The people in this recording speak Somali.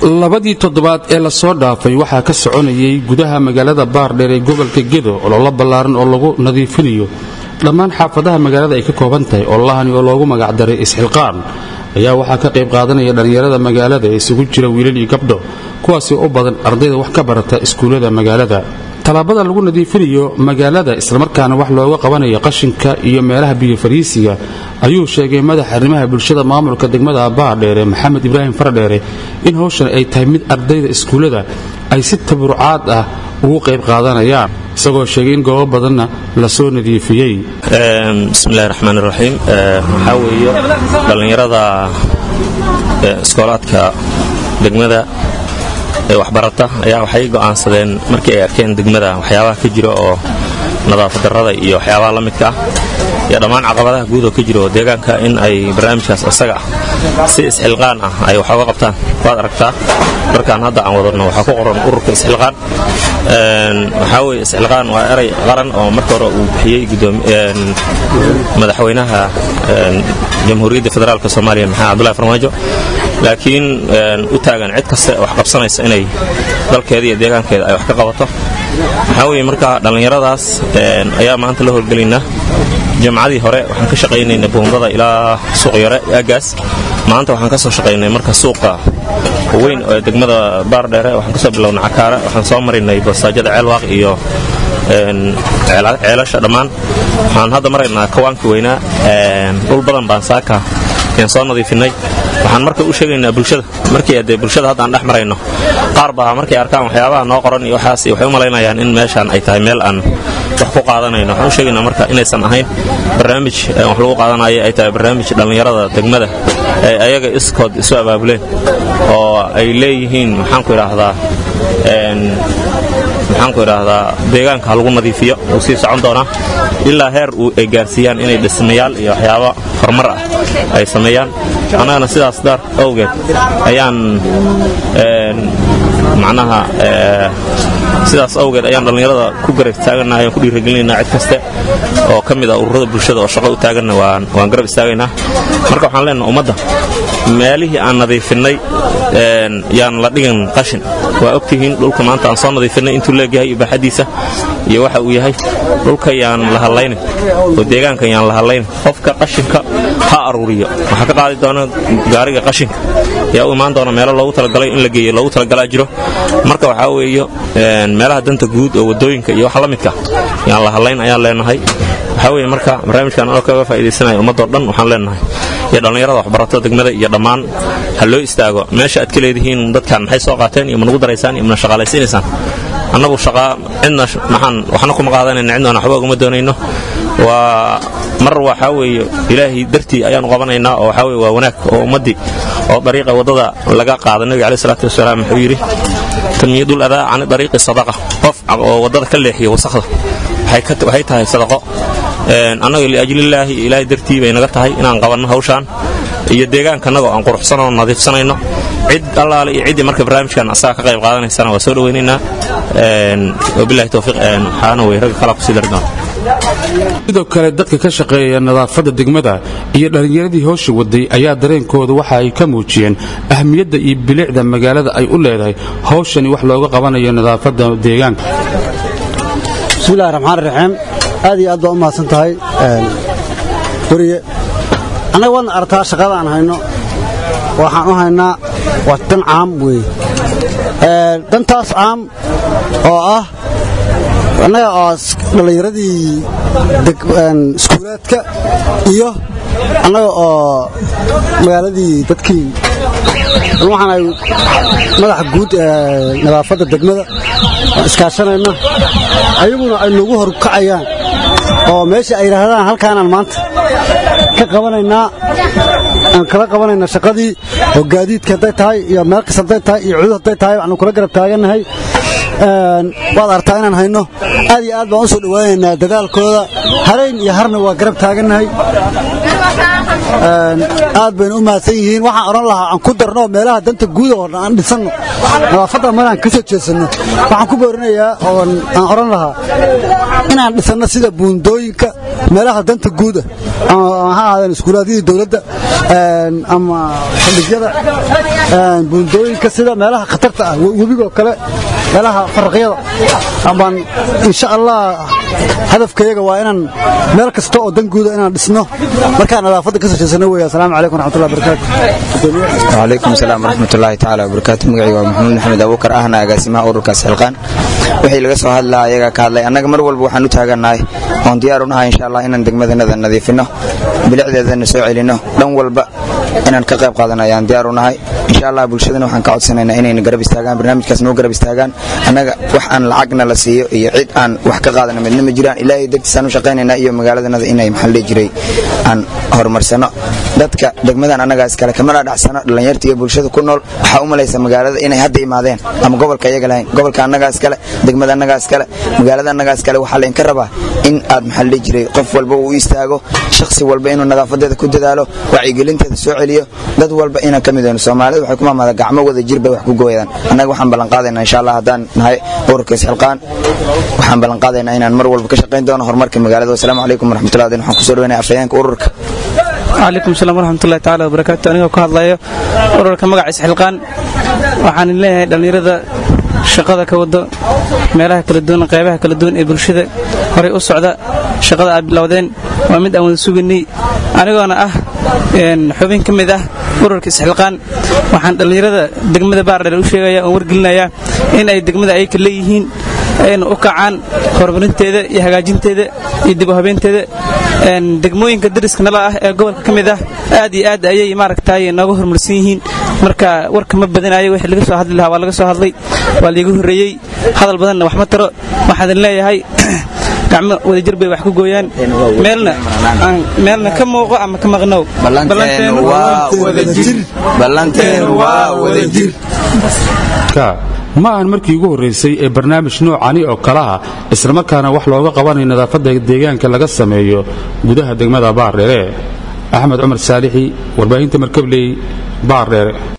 labadii toddobaad ee lasoo dhaafay waxaa ka soconayay gudaha magaalada baardheer ee gobolka gedo ololo ballaaran oo lagu nadiifinayo dhammaan xaafadaha magaalada ay ka kooban tahay ololahani oo loogu magacdaray isxilqaan ayaa waxaa ka qayb qaadanaya dhallinyarada magaalada ee isugu jira wiilal iyo gabdho kuwaasi u badan ardayda wax ka barata iskuullada magaalada tallaabada lagu nadiifinayo magaalada islamarkaana wax looga qabanayo qashinka iyo meelaha biyo fariisiga ayuu sheegay madaxa arrimaha bulshada maamulka degmada baardheere maxamed ibraahim faradheere in howshan ay tahay mid ardayda iskuullada ay si taburucaad ah ugu qayb qaadanayaan isagoo sheegay in goobo badanna lasoo nadiifiyey bismillahi raxmaan iraxiim waxaa weeye dhallinyarada iskoolaadka degmada ee waxbarata ayaa waxay go'aansadeen markii ay arkeen degmada waxyaabaha ka jira oo nadaafad darrada iyo waxyaabaha la midka ah iyo dhammaan caqabadaha guud oo ka jira oo deegaanka in ay barnaamijkaas isaga ah si isxilqaan ah ay wax oga qabtaan waad aragtaa markaan hadda aan wadano waxaa ku qoran ururka isxilqaan waxaa weye isxilqaan waa eray qaran oo marka hore uu bixiyey madaxweynaha jamhuuriyadda federaalk soomaaliya maxamed cabdullahi farmaajo laakiin u taagan cid kaste wax qabsanaysa inay dalkeeda iyo deegaankeeda ay wax ka qabato waxaa weye marka dhallinyaradaas ayaa maanta la howlgelaynaa jamcadii hore waxaan ka shaqaynayna buundada ilaa suuq yare aagaas maanta waxaan ka soo shaqaynay marka suuqa weyn ee degmada baardheere waxaan kasoo bilownay cakaare waxaan soo marinay basaajada ceelwaaq iyo ceelasha dhammaan waxaan hadda maraynaa kawaankii weynaa dhul badan baan saaka ayaan soo nadiifinay waxaan marka u sheegaynaa bulshada markii dee bulshada hadda aan dhex marayno qaar baa markay arkaan waxyaabaha noo qoran iyo waxaas waxay u malaynayaan in meeshaan ay tahay meel aan wax ku qaadanayno waxaan u sheegaynaa marka inaysan ahayn barnaamij wax lagu qaadanayo ay tahay barnaamij dhallinyarada degmada ee ayaga iskood isu abaabuleen oo ay leeyihiin maxaanku idhaahdaa maxaanku idhaahdaa deegaanka ha lagu nadiifiyo uu sii socon doonaa ilaa heer ay gaarsiiyaan inay dhismayaal iyo waxyaaba horumar ah ay sameeyaan annagana sidaas daar awgeed ayaan macnaha sidaas awgeed ayaan dhallinyarada ku garab istaaganahay aan ku dhiiragelinaynaa cid kaste oo ka mid ah ururada bulshada oo shaqo u taaganna waan garab istaagaynaa marka waxaan leenaha ummadda meelihii aan nadiifinnay yaan la dhigin qashin waa ogtihiin dhulka maanta aan soo nadiifinnay intuu leegyahay iyo baaxadiisa iyo waxa uu yahay dhulka yaan la hadlaynin oo deegaanka yaan la hadlaynin qofka qashinka ha aruuriyo waxaa ka qaadi doona gaariga qashinka yaa u imaan doona meelo loogu talagalay in la geeyo loogu talagalaa jiro marka waxaa weeye meelaha danta guud oo wadooyinka iyo wax la midka yaan la hadlayn ayaan leenahay waxaa weye marka barnaamijkan anoo kaga faa'iidaysanaya ummadoo dhan waxaan leenahay iyo dhallinyarada waxbarato degmada iyo dhammaan ha loo istaago meesha aad ka leedihiin dadkan maxay soo qaateen iyo ma nagu daraysaan iyo mana shaqaalaysiinaysaan annagu shaqaa cidna maxaan waxna kuma qaadanayna cidna waxba uguma doonayno waa mar waxaa weeye ilaahay dartii ayaanu qabanaynaa oo waxaa weye waa wanaag oo ummaddii oo dariiqa waddada laga qaada nebiga caleyh salaatu wasalaam wuxuu yidhi tamyiidul adaa cani dariiqi sadaqa qof oo waddada ka leexiya wasakhda waxay tahay sadaqo annaga liajlillaahi ilaahay dartii bay naga tahay inaan qabanno hawshaan iyo deegaankannaga oo aan quruxsanoo nadiifsanayno cid allaale iyo ciddii marka barnaamijkan asaga ka qayb qaadanaysana waa soo dhowaynaynaa wabilahi towfiiq waxaana wey ragga kalaa kusii dari doona sidoo kale dadka ka shaqeeya nadaafadda degmada iyo dhallinyaradii howsha waday ayaa dareenkooda waxa ay ka muujiyeen ahmiyadda iyo bilicda magaalada ay u leedahay hawshani wax looga qabanayo nadaafadda deegaanka bismillahi raxmaan raxiim aad iyo aad baa u mahadsan tahay weriye annaga waadna aragtaa shaqadaan hayno waxaan u haynaa waa dan caam weeye dantaas caam oo ah annaga oo dhallinyaradii iskuulaadka iyo annaga oo magaaladii dadkii waxaan madaxa guud ee nadaafadda degmada iskaashanayna ayaguna ay nagu horkacayaan oo meesha ay yidhaahdaan halkaanaan maanta ka qabanaynaa aan kala qabanayna shaqadii oo gaadiidka hadday tahay iyo meel kas hadday tahay iyo cudud hadday tahay waxaanu kula garab taagannahay waad artaa inaan hayno aad iyo aad baan u soo dhowaanaynaa dadaalkooda harayn iyo harna waa garab taagannahay aad baynu u mahadsan yihiin waxaan odhan lahaa aan ku darno meelaha danta guuda oo dhan aan dhisanno nadaafadda maraan ka soo jeesanno waxaan ku boorinayaa oo aan odhan lahaa inaan dhisanno sida buundooyinka meelaha danta guuda ama ha ahaadeen iskuulaadyadii dowladda ama xildhigyada buundooyinka sida meelaha khatarta ah webigoo kale meelaha faraqyada amaan insha allah hadafkayaga waa inaan meel kasta oo dan guuda inaan dhisno markaan nadaafadda ka sashaysano weeye asalaamu calaykum waraxmatullahi barakaatu وعليكم السلام ورحمة الله تعالى وبركاته مقعي ومحمود محمد أبو بكر أهنا أقاسمها أوركاس حلقان wixii laga soo hadlaa ayaga ka hadlay annaga mar walba waxaan u taagannahay oon diyaar u nahay insha allah inaan degmadanada nadiifino bilicdeedana soo celino dhan walba inaan ka qayb qaadano ayaan diyaar u nahay insha allah bulshadana waxaan ka codsanaynaa inayna garab istaagaan barnaamijkaas noo garab istaagaan annaga wax aan lacagna la siiyo iyo cid aan wax ka qaadana midna ma jiraan ilaahay dartiisaan u shaqaynaynaa iyo magaaladanada inay maxaa la dhihi jiray aan horumarsano dadka degmadan annagaa iskale kamana dhacsano dhallinyarta iyo bulshada ku nool waxaa u malaysa magaalada inay hadda imaadeen ama gobolka iyaga lahayn gobolka annagaa iskale degmada annagaa iskale magaalada annagaa iskale waxaa laydinka rabaa in aad maxaa la dhihi jiray qof walba uu istaago shakhsi walba inuu nadaafadeeda ku dadaalo wacyigelinteeda soo celiyo dad walba inaan ka mid ahno soomaalida waxay ku maamada gacmo wada jir bay wax ku gooyadaan annaga waxaan ballanqaadaynaa insha allah haddaan nahay ururka isxilqaan waxaan ballanqaadaynaa inaan mar walba ka shaqayn doono horumarka magaalada wasalaamu calaykum waraxmatullahi wadin waxaan kusoo dhawaynaya afhayeenka ururka calaykum salaam waraxmatullahi tacaala wabarakaatu anigoo ka hadlayo ururka magaciisa xilqaan waxaan leeyahay dhallinyarada shaqada ka wado meelaha kala duwan qaybaha kala duwan ee bulshada horay u socda shaqada aad bilowdeen waa mid aan wada sugaynay anigoona ah xubin ka mid ah ururka isxilqaan waxaan dhallinyarada degmada baardheer u sheegaya oon wargelinayaa in ay degmada ayka leeyihiin ayna u kacaan horumarinteeda iyo hagaajinteeda iyo dib u habeynteeda degmooyinka dariska nala ah ee gobolka ka mid ah aad iyo aad ayay maaragtay nooga horumarsan yihiin marka warka ma badinayo wixii laga soo hadli lahaa waa laga soo hadlay waa laiga horreeyey hadal badanna wax ma taro waxaan leeyahay gacmo wadajir bay wax ku gooyaan meelna meelna ka muuqo ama ka maqnow ma ahan markii ugu horraysay ee barnaamij noocani oo kalaha islamarkaana wax looga qabanayo nadaafadda deegaanka laga sameeyo gudaha degmada baardheere axmed cumar saalixi warbaahinta markabley baardheere